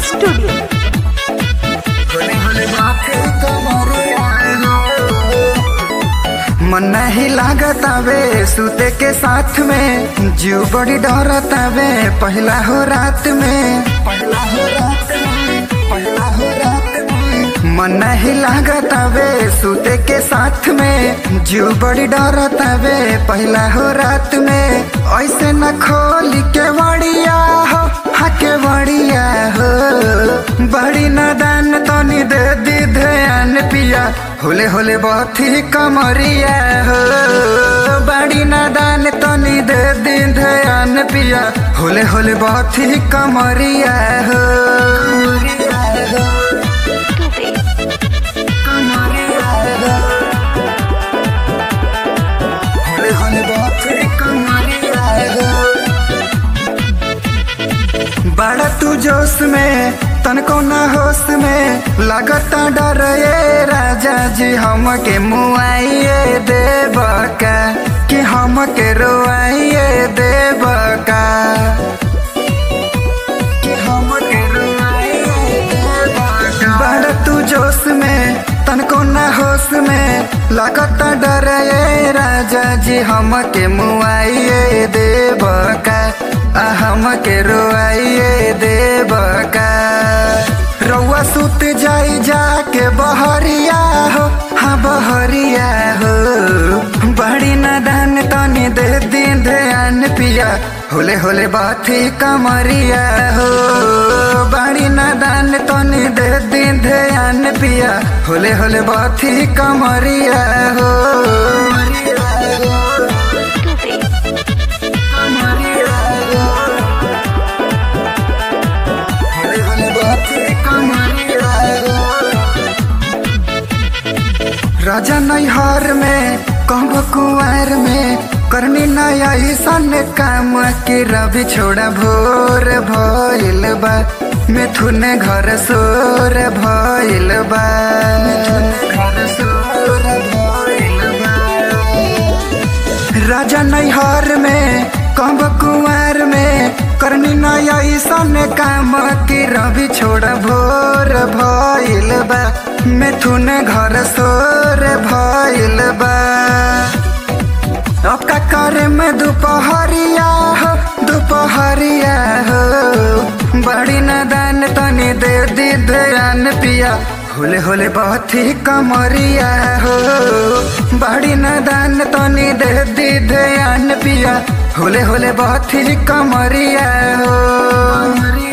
Studio मन नहीं लागत आवे सूते के साथ में जीव बड़ी डरत आवे पहला हो रात में पहला हो रात में पहला हो रात में मन नहीं लागत आवे सूते के साथ में जीव बड़ी डरत आवे पहला हो रात में ऐसे न खोल के बड़िया हो हके बड़िया हो बड़ी नादान तनी दे दी ध्यान पिया होले होले बहुत ही कमरिया हो बड़ी नादान तनी दे दी ध्यान पिया होले होले बहुत ही कमरिया हो कमरिया हो। होले होले बहुत ही कमरिया हो बड़ा तू जोश में तनको ना होश में लगता डर ये राजा जी हमके मुआइए देव का कि हमके रोआइए देव का कि हमके रोआइए देव का बड़ा तू जोश में तनको ना होश में लगता डर ये राजा जी हमके मुआइए देव का आ हमके रोआइए देव का रउआ सुत जाई जाके बहरिया हो हाँ बहरिया हो बड़ी नादान तनी दे दिन ध्यान पिया होले होले बात ही कमरिया हो बड़ी नादान तनी दे दिन ध्यान पिया होले होले बात ही कमरिया हो कमरिया हो होले होले बात ही कमरिया हो राजा नैहर में कहब कुआर में करनी नया ईसन काम के रवि छोड़ा भोर भइल बा मिथुन घर सोर भइल बा मिथुन घर सोर भइल बा राजा नैहर में कब कुआर में करनी नया ईसन काम की रवि छोड़ भोर भइल बा मिथुन घर सोर भइल बा अब का करे में दोपहरिया हो दोपहरिया हो बड़ी नादान तनी दे दी ध्यान पिया होले होले बहुत ही कमरिया हो बड़ी नादान तनी दे दी ध्यान पिया होले होले बहुत ही कमरिया हो